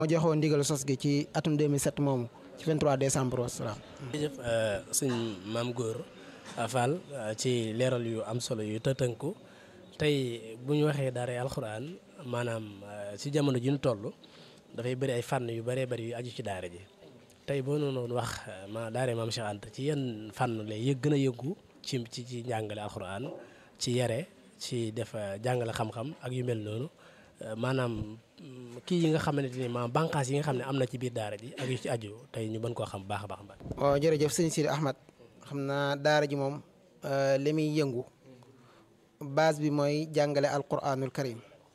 moo joxoon ndigal sos gi ci atum 2007 moomu ci 23 décembre wasalaam. jërëjëf sëñ maam góor Fall ci leeral yu am solo yu tëtënku tey bu ñu waxee daara alxuraan maanaam ci jamono ji ñu toll dafay bëri ay fànn yu bëree bëri yu aju ci daara ji tey boo noonu wax ma daara maam Cheikh Anta ci yenn fànn lay yëg gën a yëngu ci ci ci njàngale alxuraan ci yare ci def jàngale xam-xam ak yu mel noonu maanaam kii yi nga xamante ni maanaam bànqaas yi nga xam ne am na ci biir daara ji ak yu ci aju tey ñu mën koo xam baax a baax mbaa. waaw jërëjëf sëñ Sidi Ahmad xam naa daara ji moom li muy yëngu base bi mooy jàngale alquranul karim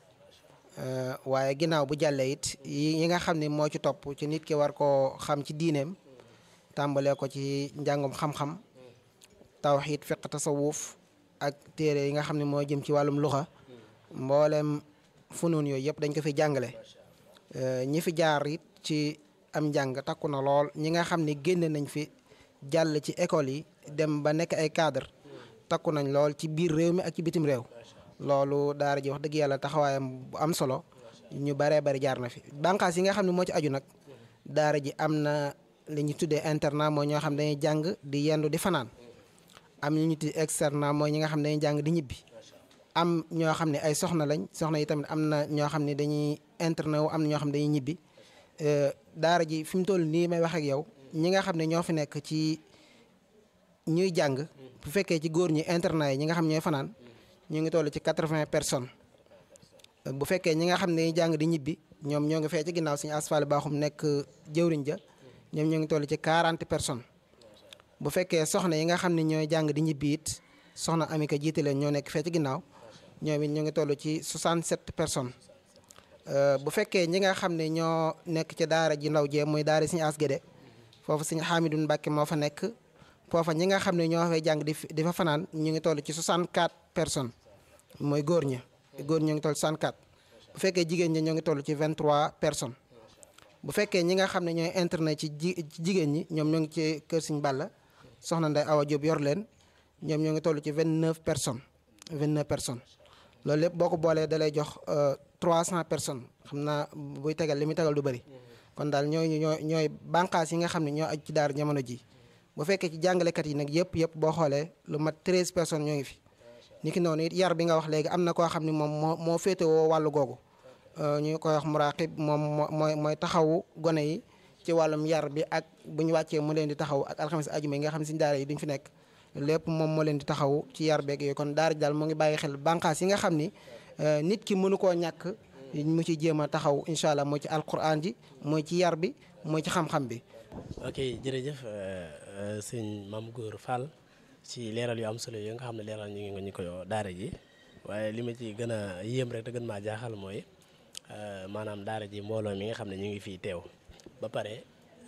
waaye ginnaaw bu jàllee it yi nga xam ne moo ci topp ci nit ki war koo xam ci diineem tàmbalee ko ci njàngum xam-xam tawxiid fiq tasawuf ak téere yi nga xam ne moo jëm ci wàllum luxa mboolem funuun yooyu yëpp dañ ko fi jàngale ñi fi jaar it ci am njàng takku na lool ñi nga xam ne génne nañ fi jàll ci école yi dem ba nekk ay cadre takku nañ lool ci biir réew mi ak ci bitim réew loolu daara ji wax dëgg yàlla taxawaayam bu am solo ñu baree bari jaar na fi bànqaas yi nga xam ne moo ci aju nag daara ji am na li ñu tuddee internat mooy ñoo xam ne dañuy jàng di yendu di fanaan am ñu ñu tuddee externat mooy ñi nga xam ne dañuy jàng di ñibbi am ñoo xam ne ay soxna lañ soxna yi tamit am na ñoo xam ne dañuy internet wu am na ñoo xam ne dañuy ñibbi daara ji fi mu toll nii may wax ak yow ñi nga xam ne ñoo fi nekk ci ñuy jàng bu fekkee ci góor ñi internat yi ñi nga xam ñooy fanaan ñu ngi toll ci quatre-vingts personnes bu fekkee ñi nga xam ne dañuy jàng di ñibbi ñoom ñoo ngi fee ci ginnaaw suñu asfaal baaxum nekk jëwriñ ja ñoom ñoo ngi toll ci quarante personnes bu fekkee soxna yi nga xam ne ñooy jàng di ñibbi it soxna Amika jiite leen ñoo nekk fee ci ginnaaw ñoom it ñoo ngi toll ci 67 personnes bu fekkee ñi nga xam ne ñoo nekk ci daara ji ndaw jee muy daara suñu asgede foofu suñu Hamidou Mbacke moo fa nekk foofa ñi nga xam ne ñoo fay jàng di di fa fanaan ñu ngi toll ci 64 personnes mooy góor ña góor ñoo ngi toll 64 bu fekkee jigéen ñi ñoo ngi toll ci 23 personnes bu fekkee ñi nga xam ne ñooy internet ci ji ci jigéen ñi ñoom ñoo ngi ci kër Sëñ Balla soxna Ndey Awa Diop yor leen ñoom ñoo ngi toll ci 29 personnes 29 personnes loolu lépp boo ko boolee da lay jox 300 personnes xam naa buy tegal li muy tegal du bëri kon daal ñooy ñooy ñooy bànqaas yi nga xam ne ñoo aju ci daara jamono ji bu fekkee ci jàngalekat yi nag yëpp yëpp boo xoolee lu mat 13 personnes ñoo ngi fi ni ki noonu it yar bi nga wax léegi am na koo xam ne moom moo moo féetewoo wàllu googu ñu koy wax muraqib moom mooy mooy taxawu gone yi ci wàllum yar bi ak bu ñu wàccee mu leen di taxaw ak alxames ajuma yi nga xam ne si daara yi duñ fi nekk lépp moom moo leen di taxaw ci yar beeg yooyu kon daara ji daal moo ngi bàyyi xel bànqaas yi nga xam ni nit ki mënu koo ñàkk mu ci jéem a taxaw incha allah mooy ci alquran ji mooy ci yar bi mooy ci xam-xam bi. ok jërëjëf sëñ Mame Gor Fall ci leeral yu am solo yi nga xam ne leeral ñu ngi ñu ko daara ji waaye li ma ci gën a yéem rek te gën maa jaaxal mooy maanaam daara ji mbooloo mi nga xam ne ñu ngi fii teew ba pare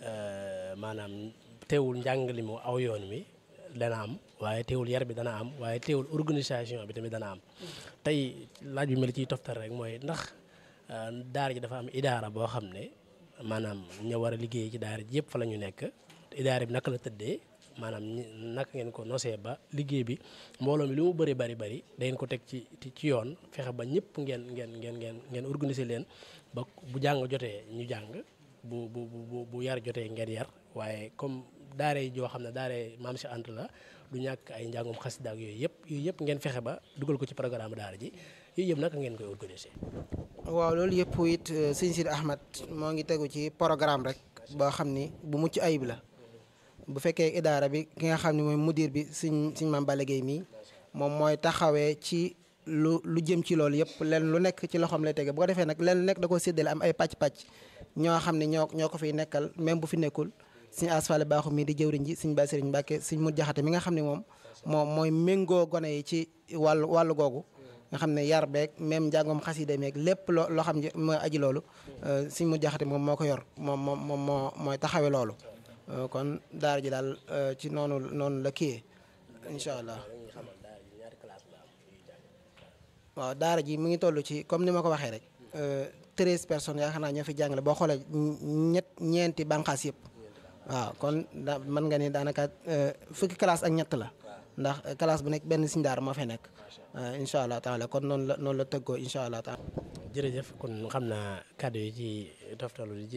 maanaam teewul njàngali mu aw yoon wi dana am waaye teewul yar bi dana am waaye teewul organisation bi tamit dana am tey laaj bi ma la ciy toftal rek mooy ndax daara ji dafa am idaara boo xam ne maanaam ña war a liggéey ci daara ji yëpp fa la ñu nekk idaara bi naka la tëddee maanaam naka ngeen ko nosee ba liggéey bi mbooloo mi lu mu bëri bari bari dangeen ko teg ci ci yoon fexe ba ñëpp ngeen ngeen ngeen ngeen ngeen organiser leen ba bu jàng jotee ñu jàng bu bu bu bu yar jotee ngeen yar waaye comme daara yi joo xam ne daara maam si ant la du ñàkk ay njàngum xasida ak yooyu yëpp yooyu yëpp ngeen fexe ba dugal ko ci programme daara ji yooyu yëpp naka ngeen koy organiser. waaw loolu yëpp it sëñ Sidi Ahmad moo ngi tegu ci programme rek boo xam ni bu mucc ayib la bu fekkee idaara bi ki nga xam ne mooy mudir bi suñ suñ maam Balla Gueye mii moom mooy taxawee ci lu lu jëm ci loolu yëpp len lu nekk ci loxoom lay tege bu ko defee nag len lu nekk da ko séddale am ay pàcc-pàcc ñoo xam ne ñoo ñoo ko fiy nekkal même bu fi nekkul suñu asfale baaxu mii di jëwriñ ji suñ Baye Serigne Mbacke suñ mu jaxate mi nga xam ne moom moom mooy méngoo gone yi ci wàllu wàllu googu nga xam ne yar beeg même njàngoom xasida meeg lépp loo loo xam ne mooy aji loolu suñ mu jaxate moom moo ko yor moom moom moom moo mooy taxawe loolu kon daara ji daal ci noonu noonu la kiyee incha allah waaw daara ji mu ngi toll ci comme ni ma ko waxee rek treize personnes yaakaar naa ñoo fi jàngale boo xoolee ñett ñeenti bànqaas yëpp waaw kon da mën nga ni daanaka fukki classe ak ñett la ndax classe bu nekk benn siñ daara moo fay nekk incha allah taala kon noonu la noonu la tëggoo incha allah taala jërëjëf kon xam naa kàddu yi ci toftalu di ci